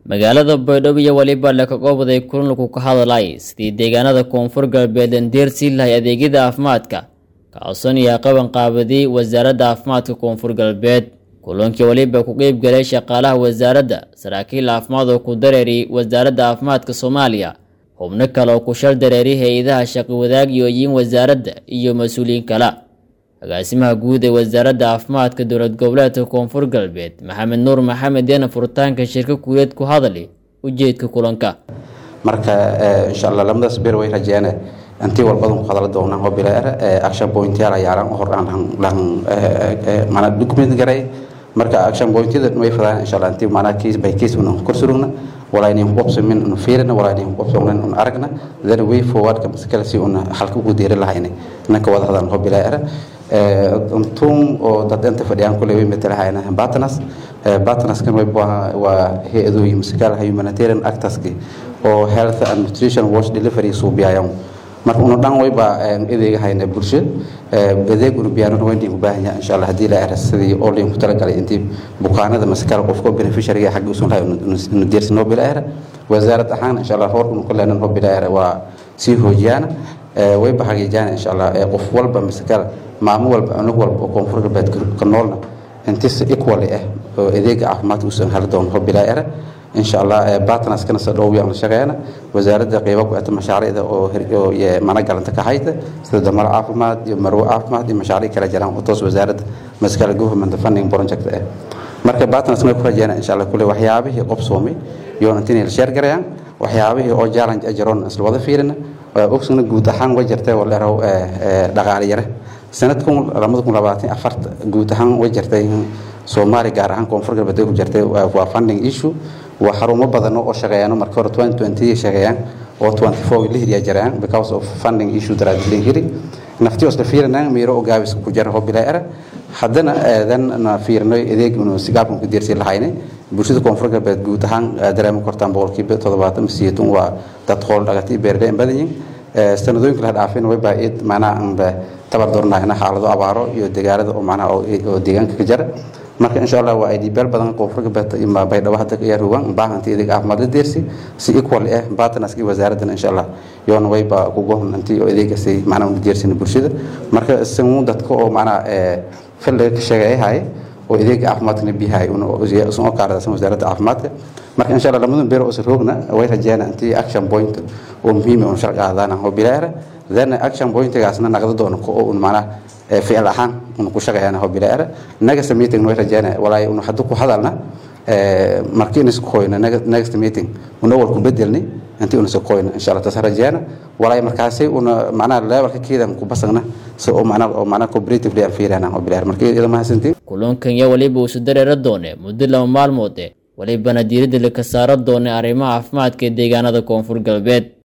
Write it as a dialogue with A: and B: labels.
A: magaalada baydhabo iyo weliba lakagoobday kulanku ka hadalay sidii deegaanada koonfur galbeed landeersii lahay adeegyada caafimaadka kaason iyo qaban qaabadii wasaaradda caafimaadka koonfur galbeed kulankii weliba ku qeyb galay shaqaalaha wasaaradda saraakiil caafimaad oo ku dareeri wasaaradda caafimaadka soomaaliya xubno kale oo ku shal dareeri hay-adaha shaqi wadaagiyooyin wasaaradda iyo mas-uuliyiin kale agaasimaha guud ee wasaaradda caafimaadka dowlad goboleedka koonfur galbeed maxamed nuur maxamed yana furitaanka shirka kuuleed ku hadali ujeedka kulanka
B: marka insha allah lamadaas beer way rajeene intii walbadan ku hadala doonaan oo bilaar action pointyaal ayaaran hor aan lan mana document garay marka action pointyada way fadaan insha allah intii mana case by case una kor surugna walaayni qobsamin una fiirina walaayni qobsamin una aragna then way forward ka maskala si una halka ugu deeri lahayna nanka wada hadaan oo bilaar untum oo dad inta fadhiyaan kule way matalahayna partners partners kan way waa hay-adooyin maskala humanitarian actorski oo health and nutrition wash delivery suubiyayaan marka una dhan wayba adeega hayna bulsho adeeg una biyaanuna wayna u baahan yahay insha allah haddii la eras sidii oo layn ku talagalay intii bukaanada maskala qofka beneficiaryga xagga usun lahay unu deersi noo bila era wasaarad ahaan insha allah roor unu ku leenan noo bila era waa sii hoojiyaana wayba xagiijaan insha allah qof walba maskala maamo walba cunug walba oo koonfur galbeed ka noolna intis equally ah oo adeega caafimaadka usan heli doono noo bila era insha allah partnerskana soo dhow aan la shaqeeyna wasaaradda qeybo ku ata mashaariicda oo mana galanta ka hayta sida damar caafimaad iyo marwo caafimaad iyo mashaariic kala jiraan oo toos wasaaradda maskala government funding project ah marka partners may ku rajeena insha allah kule waxyaabihii qobsoomay iyo intii la share garayaan waxyaabihii oo challenge ajiroon isla wada fiirina ogsana guud ahaan way jirtay oo leerow dhaqaale yare sanadkan labada kun labaatan afarta guud ahaan way jirtay soomaali gaar ahaan koonfur galbeed ku jirtay waa funding issue waa xarumo badan oo shaqeeyaan marka hore 2020 shaqeeyaan oo 24 la hiriya jiraan because of funding issue daraadin hiri naftii isla fiirinaan meero oo gaabis ku jira hobila era haddana aadan na fiirnay adeeg inuu sigaabkan ku diirsi lahayne bulshada koonfur galbeed guud ahaan dareemo kortaan boqolkiiba toddobaatan siyeetun waa dad qool dhagati beerleen badan yihiin sanadooyinka la dhaafin way baa id macnaha aanba tabar doornayna xaalado abaaro iyo dagaalada oo macnaha oo deegaanka ka jira marka insha allah waa idbeel badan koonfur galbeed ima baydhabo hadda ka yaruwan baahanta adeeg caafimaad la deersi si equal ah partnerski wasaaraddan insha allah yoona wayba ku gohon intii oo adeegasi macnaha u deersina bulshada marka isagu dadka oo macnaha fil ka shaqeeyahay oo adeega caafimaadkana biyahay usan oo kaaradasan wasaaradda caafimaadka marka insha allah lamadan beer oo isla roogna way rajeena intii action point oo muhiim oo sharci qaadana oo bilaara then action pointgaasna naqdo doono oo un macnaha ficil ahaan unu ku shaqeeyana oo bilaara next meeting way rajeena walaay unu hadda ku hadalna markii inisku qoyna next meeting una wal ku bedelni intii una soo qoyna insha allah taas rajeena walaay markaasay una macnaha levelka keedan ku basagna si oo macnaha oo macnaha cooperatively aan fiirana oo bilaara markii iyada ma hasantiin
A: kulankan iyo waliba uu dareera doone muddo laba maalmood eh walibana diiradda la ka saaro doonay arrimaha caafimaadka ee deegaanada koonfur galbeed